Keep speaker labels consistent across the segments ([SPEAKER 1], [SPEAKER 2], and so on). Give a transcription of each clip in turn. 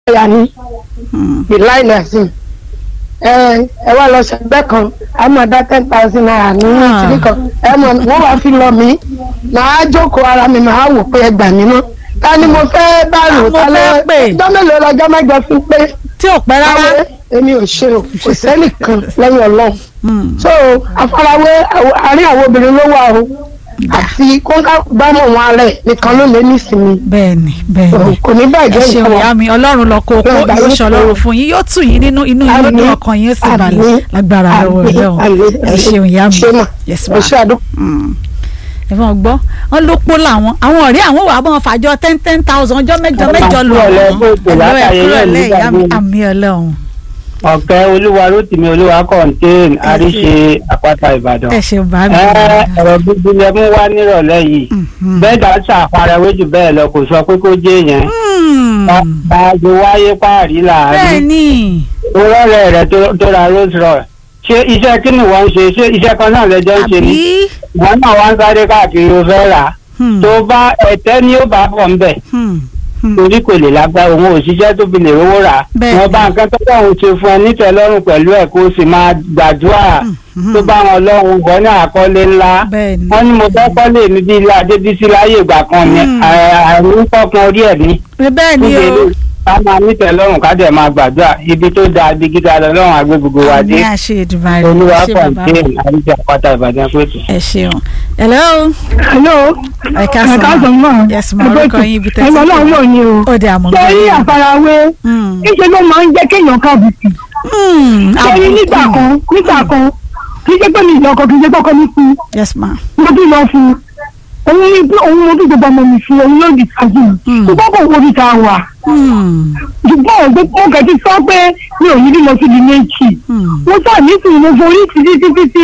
[SPEAKER 1] ìyá ni ìláìlẹsìn ẹ ẹ wá lọ ṣẹgbẹ́ kan ẹ mọ̀ dá ten thousand naira ní
[SPEAKER 2] Ah.
[SPEAKER 1] ìtìrí kan ẹ mọ̀ wọ́n wá fi lọ mí màá jókòó ara mi màá wò pé ẹ gbà mí mọ́ ta ni mo fẹ́ bá rò
[SPEAKER 2] mo
[SPEAKER 1] ta lọ
[SPEAKER 2] fẹ́ pè.
[SPEAKER 1] ọjọ́ mélòó lọ́jọ́ mẹ́jọ fi pé
[SPEAKER 2] tí ò pẹ́ rárá.
[SPEAKER 1] káwé èmi ò ṣe o kò sẹ́nìkan lẹ́yìn ọlọ́run
[SPEAKER 2] Hmm.
[SPEAKER 1] so àfarawé àwọ- àárín àwọn obìnrin ló wà o àti kóńká bámọ̀ wọn rẹ̀ nìkan ló lé nísìnyí
[SPEAKER 2] bẹ́ẹ̀ni bẹ́ẹ̀ni
[SPEAKER 1] kò ní
[SPEAKER 2] ẹ
[SPEAKER 1] bàjẹ́
[SPEAKER 2] ṣeun
[SPEAKER 1] ìfọwọ́.
[SPEAKER 2] ìyá mi ọlọ́run lọ kó kó
[SPEAKER 1] Ọlọ́run
[SPEAKER 2] yóò ṣe
[SPEAKER 1] gbà
[SPEAKER 2] ọlọ́run
[SPEAKER 1] yín
[SPEAKER 2] fún yín yóò tù yín nínú inú yín ló dùn
[SPEAKER 1] Àmín.
[SPEAKER 2] ọkàn yín ó sì balẹ̀
[SPEAKER 1] Àmín.
[SPEAKER 2] lágbára lọ́wọ́
[SPEAKER 1] Àmín.
[SPEAKER 2] ọlọ́run
[SPEAKER 1] Àmín.
[SPEAKER 2] ẹ ṣeun ìyá mi
[SPEAKER 1] ṣé mà
[SPEAKER 2] yes
[SPEAKER 1] ẹ
[SPEAKER 2] ma
[SPEAKER 1] ṣe àdúgbò.
[SPEAKER 2] Mm. ẹ fọ́n gbọ́ wọn ló pọ̀ làwọn àwọn ọ̀rẹ́ àwọn wà bọ́n fàjọ ten ten thousand ọjọ́ mẹ́jọ
[SPEAKER 3] Ọlọ́run
[SPEAKER 2] mẹ́jọ lọ
[SPEAKER 3] kúrò lẹ́, bó ṣe
[SPEAKER 2] ẹ̀lọ́ ẹ̀
[SPEAKER 3] látàyè
[SPEAKER 2] kúrò
[SPEAKER 3] yẹn
[SPEAKER 2] lẹ́
[SPEAKER 3] nígbà
[SPEAKER 2] ìyá mi
[SPEAKER 3] míì.
[SPEAKER 2] àmì ọlọ́run
[SPEAKER 3] ọ̀kẹ́ olúwa rótìmí olúwa kọ̀ǹtẹ́ẹ̀n àríṣe àpáta ìbàdàn.
[SPEAKER 2] ẹ ṣeun bá mi.
[SPEAKER 3] ẹ ọ̀rọ̀ bíbí lẹ mú wá nírọ̀lẹ́ yìí bẹ́ẹ̀ dá ṣàfarawé jù bẹ́ẹ̀ lọ kò sọ pé kó jẹ́ yẹn. báàgì wáyé páàrí láàárín
[SPEAKER 2] bẹ́ẹ̀ni
[SPEAKER 3] olórẹ́ rẹ̀ tó- tó ra Rolls Royce ṣé iṣẹ́ kí ni wọ́n ń ṣe ṣé iṣẹ́ kan náà lẹ́jọ́ ń ṣe ni
[SPEAKER 2] àbí
[SPEAKER 3] wọ́n náà wá ń sáré káàkiri o fẹ́ rà á
[SPEAKER 2] Hmm.
[SPEAKER 3] tó bá ẹ̀tẹ́ ni ó bá bọ̀ ń bẹ̀
[SPEAKER 2] Hmm. Hmm.
[SPEAKER 3] torí kò lè lágbára òun òṣìṣẹ́ tó fi lè rówó rà
[SPEAKER 2] Bẹ́ẹ̀ni.
[SPEAKER 3] wọn bá nǹkan tó lọ́run ṣe fún ẹ nítẹ̀lọ́rùn pẹ̀lú ẹ̀ kó o sì máa gbàdúrà tó bá wọn lọ́run bọ́ ní àkọlé ńlá
[SPEAKER 2] Bẹ́ẹ̀ni.
[SPEAKER 3] wọ́n ní mo fẹ́ kọ́lé mi bí ilé adébísí láyé ìgbà kan ni
[SPEAKER 2] Hmm.
[SPEAKER 3] àrùn pọ́pọ́n orí ẹ̀ ní
[SPEAKER 2] bẹ́ẹ̀ni
[SPEAKER 3] níbi
[SPEAKER 2] o
[SPEAKER 3] ilé ká máa nítẹ̀lọ́rùn ká dẹ̀ máa gbàdúrà ibi tó dáa ibi gíga lọ́run àgbẹ̀ gbogbo wa dé
[SPEAKER 2] àmì àṣẹ ìdùnnú
[SPEAKER 3] olúwa
[SPEAKER 2] ẹ ṣe bàbá mi.
[SPEAKER 3] kọ̀ǹtẹ́ẹ̀n àríjà pátá ìbàdàn pẹ̀tù.
[SPEAKER 2] ẹ ṣeun hello
[SPEAKER 1] hello
[SPEAKER 2] ẹ ká sọ
[SPEAKER 1] káàsán
[SPEAKER 2] ma
[SPEAKER 1] mọ́
[SPEAKER 2] yes ma orúkọ yín ibi tẹ́tí
[SPEAKER 1] ẹgbẹ́ náà wọ̀ ni o
[SPEAKER 2] ó dé àmọ́
[SPEAKER 1] sẹ́rí àfarawé
[SPEAKER 2] Hmm.
[SPEAKER 1] níṣẹ́ ló máa ń jẹ́ kéèyàn kábùkù
[SPEAKER 2] Hmm.
[SPEAKER 1] sẹ́rí
[SPEAKER 2] àbùkù.
[SPEAKER 1] nígbà kan nígbà kan kì í ṣe pé mi ìyá ọkọ kì í ṣe pọ́kọ mi fún
[SPEAKER 2] yes ma
[SPEAKER 1] mo tún lọ fún òun ní pé òun mo tún gbogbo ọmọ mi fún òun yóò di kájú
[SPEAKER 2] Hmm.
[SPEAKER 1] ṣùgbọ́n kò wo ibi tá a wà
[SPEAKER 2] Hmm.
[SPEAKER 1] ṣùgbọ́n òun mo kàn ti sọ pé mi ò ní bí mo ti di méjì
[SPEAKER 2] Hmm.
[SPEAKER 1] mo sà ní sùn mo forí títí títí tí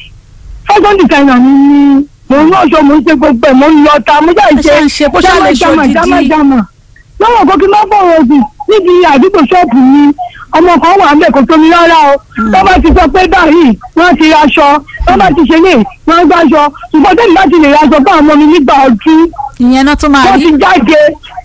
[SPEAKER 1] fashion designer mi ni mo ń ránṣọ mo ń ṣe gbogbo ẹ̀ mo ń lọ ta mo jà ń
[SPEAKER 2] ẹ ṣe ń ṣe kó ṣáà lè
[SPEAKER 1] jámà
[SPEAKER 2] ṣòdìdí.
[SPEAKER 1] jámà jámà lọ́wọ́ kó kí n má bọ̀rọ̀ sí níbi àdúgbò ṣọ́ọ̀bù mi ọmọ kan wà ń bẹ̀ kó tómi rárá o tó bá ti sọ pé báyìí wọ́n ti raṣọ tó bá ti ṣe lè wọ́n gbáṣọ ṣùgbọ́n tẹ́lẹ̀ láti lè raṣọ fún àwọn ọmọ mi nígbà ọdún
[SPEAKER 2] ìyẹn náà tún máa
[SPEAKER 1] wọ́n
[SPEAKER 2] rí
[SPEAKER 1] ti jáde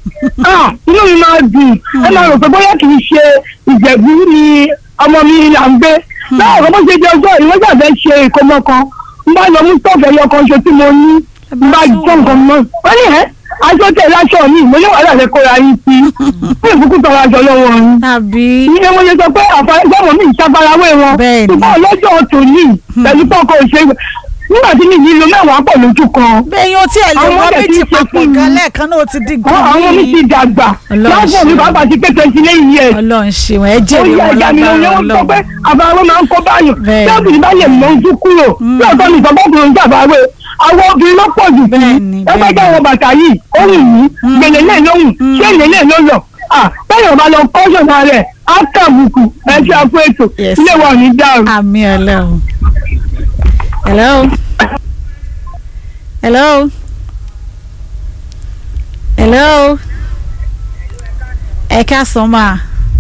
[SPEAKER 1] Ah, inú mi máa dùn ẹ máa rò pé bóyá kì í ṣe ìjẹ̀bú ni ọmọ mi là ń gbé láwọn ọmọ ṣe jẹ ọjọ́ ìwé gbàgbé ṣe ìkómọ kan n bá lọ mú sọ́ọ̀fù ẹyọ kan ṣe tí mo ní n bá jọ nǹkan mọ́ wọ́n ní ẹ́ aṣọ tẹ̀ láṣọ mi mo ní wàhálà rẹ kóra yín sí fún ìfúkú tọrọ aṣọ lọ́wọ́ yín
[SPEAKER 2] tàbí
[SPEAKER 1] ìyẹn mo ṣe sọ pé àfọwọ́sọ́mọ mi ìṣàfarawé wọn
[SPEAKER 2] Bẹ́ẹ̀ni.
[SPEAKER 1] ṣùgbọ́n ọlọ́jọ́ tòní pẹ̀lú pọ́kọ ìṣe nígbà tí mi yìí lo mẹ́wàá pọ̀ lójú kan
[SPEAKER 2] bẹ́ẹ̀ yóò tí ẹ̀ lè
[SPEAKER 1] Àwọn
[SPEAKER 2] wọ́n
[SPEAKER 1] ọmọdé
[SPEAKER 2] méjì
[SPEAKER 1] tí ń ṣe
[SPEAKER 2] papọ̀
[SPEAKER 1] fún mi.
[SPEAKER 2] gan lẹ́ẹ̀kan náà ó ti di
[SPEAKER 1] àwọn àwọn mi ti dàgbà
[SPEAKER 2] Ọlọ́run
[SPEAKER 1] láàbọ̀ mi
[SPEAKER 2] ṣeun.
[SPEAKER 1] bàbá ti pé twenty nine years
[SPEAKER 2] ọlọ́run ṣeun ẹ
[SPEAKER 1] ó
[SPEAKER 2] jèrè
[SPEAKER 1] yẹ
[SPEAKER 2] wọn
[SPEAKER 1] ẹja mi
[SPEAKER 2] lágbára
[SPEAKER 1] lóyún ó sọ pé
[SPEAKER 2] ọlọ́run
[SPEAKER 1] àbáwọ́ máa ń kó báyọ̀
[SPEAKER 2] Bẹ́ẹ̀ni.
[SPEAKER 1] tí obìnrin bá lè mọ ojú kúrò lóòótọ́ ní ìsọ̀bọ̀kùnrin ń jàbáwé àwọn obìnrin ló pọ̀ jù fún
[SPEAKER 2] Bẹ́ẹ̀ni,
[SPEAKER 1] ẹgbẹ́ jẹ́
[SPEAKER 2] bẹ́ẹ̀ni.
[SPEAKER 1] àwọn bàtà yìí ó rìn yìí gbèlè lè lóhùn ṣé èlé lè ló lọ bẹ́ẹ̀ bá lọ kọ́ṣọ̀ náà rẹ̀ á tàbùkù ẹ ṣe àpò ètò
[SPEAKER 2] Yes.
[SPEAKER 1] ilé wa ò ní dàrú.
[SPEAKER 2] àmì ọlọ́run hello hello hello ẹ ká sọ máa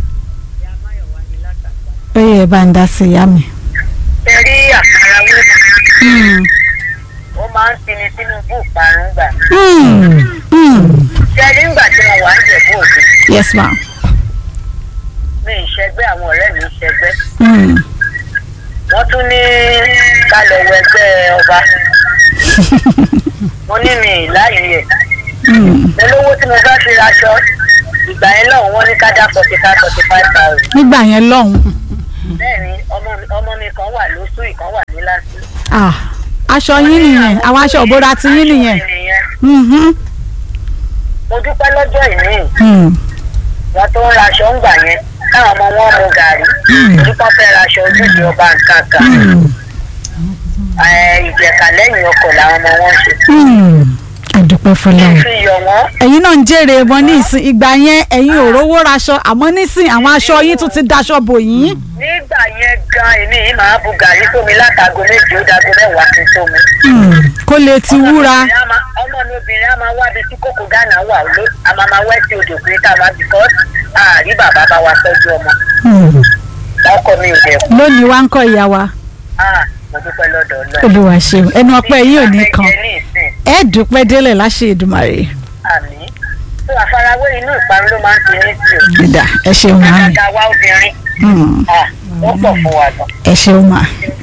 [SPEAKER 2] ó yẹ bá ń dá sí ìyá mi.
[SPEAKER 4] Ṣẹ̀rí àfarawé
[SPEAKER 2] Hmm.
[SPEAKER 4] ó máa ń tini sínú búùparun gbà.
[SPEAKER 2] Hmm. Hmm.
[SPEAKER 4] Ṣẹ̀rí ńgbà tí mo wà ń jẹ̀bú òde,
[SPEAKER 2] yes ma.
[SPEAKER 4] mi ì ṣẹgbẹ́ àwọn ọ̀rẹ́ mi ń ṣẹgbẹ́.
[SPEAKER 2] Hmm.
[SPEAKER 4] Wọ́n tún ní ká lọ wọ ẹgbẹ́ ọba. Mo ní mi ì láàyè ẹ̀.
[SPEAKER 2] Hmm.
[SPEAKER 4] Mo lówó tí mo bá fi raṣọ. Ìgbà yẹn lọ́hùn wọ́n ní ká dá forty five forty five thousand.
[SPEAKER 2] nígbà yẹn lọ́hùn.
[SPEAKER 4] Bẹ́ẹ̀ni ọmọ mi ọmọ mi kan wà lóṣù ìkan wà ní lásì.
[SPEAKER 2] Ah, aṣọ yín nìyẹn àwọn aṣọ òbóra ti yín nìyẹn. Mhm.
[SPEAKER 4] Mo dúpẹ́ lọ́jọ́ ìní.
[SPEAKER 2] Hmm.
[SPEAKER 4] wọn tó ń raṣọ ń gbà yẹn káwọn ọmọ wọn mu gàrí nípa fẹ́ raṣọ ojúde ọba nǹkan kan Ẹ, ìjẹ̀ka lẹ́yìn ọkọ̀ làwọn ọmọ wọn ṣe.
[SPEAKER 2] Hmm. àdúpẹ́ fọlọ́run.
[SPEAKER 4] fi yọ̀ wọ́n
[SPEAKER 2] ẹ̀yin náà ń jèrè wọn ní ìsìn ìgbà yẹn ẹ̀yin ò rówó raṣọ àmọ́ nísìn àwọn aṣọ yín tún ti daṣọ bò yín.
[SPEAKER 4] nígbà yẹn gan èmi yìí máa bu gàrí sómi látago méje ó dago mẹ́wàá kí n tó mu.
[SPEAKER 2] Hmm. kó lè ti wúra.
[SPEAKER 4] Ọmọ mi á máa- ọmọ mi obìnrin á máa wábi tí kòkò gánà wà ló a máa máa wẹ́ sí odò pé ká máa bìkọ́ àárí bàbá bá wa tọ́jú ọmọ
[SPEAKER 2] Hmm.
[SPEAKER 4] ọkọ mi ò dẹ̀ kú.
[SPEAKER 2] lónìí wá ń kọ́ ìyá wa
[SPEAKER 4] Ah, mo dúpẹ́ lọ́dọ̀ ọlọ́run.
[SPEAKER 2] olúwa ṣeun ẹnu ọpẹ́ yín ò ní kan
[SPEAKER 4] Ìgbà fẹ́ jẹ ní ìsìn
[SPEAKER 2] ẹ dúpẹ́ délẹ̀ láṣẹ Èdùmàrè.
[SPEAKER 4] àmì tó afárá farawé inú ìparun ló máa ń ṣe ní sí o.
[SPEAKER 2] ìdá ẹ ṣeun máa
[SPEAKER 4] àgàgà wa obìnrin
[SPEAKER 2] Hmm,
[SPEAKER 4] ah, ó pọ̀ fún wa gan.
[SPEAKER 2] ẹ ṣeun máa.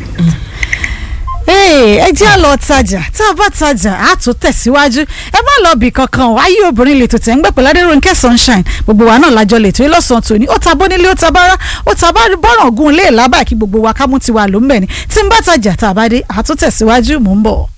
[SPEAKER 2] Ee, ẹ jẹ́ àlọ́ tajà tá a bá tajà á tún tẹ̀síwájú ẹ má lọ bì kankan o ayé obìnrin lè tètè ń gbẹ pẹ̀lú Adérónkẹ́ sunshine gbogbo wa náà lájọ lè tó yín lọ́sàn-án tòní ó ta bónílé ó ta bára ó ta bá bọ́ràn gun lé lábàá kí gbogbo wa ká mú tiwa ló ń bẹ̀ ni tí ń bá tajà tá a bá dé á tún tẹ̀síwájú mò ń bọ̀.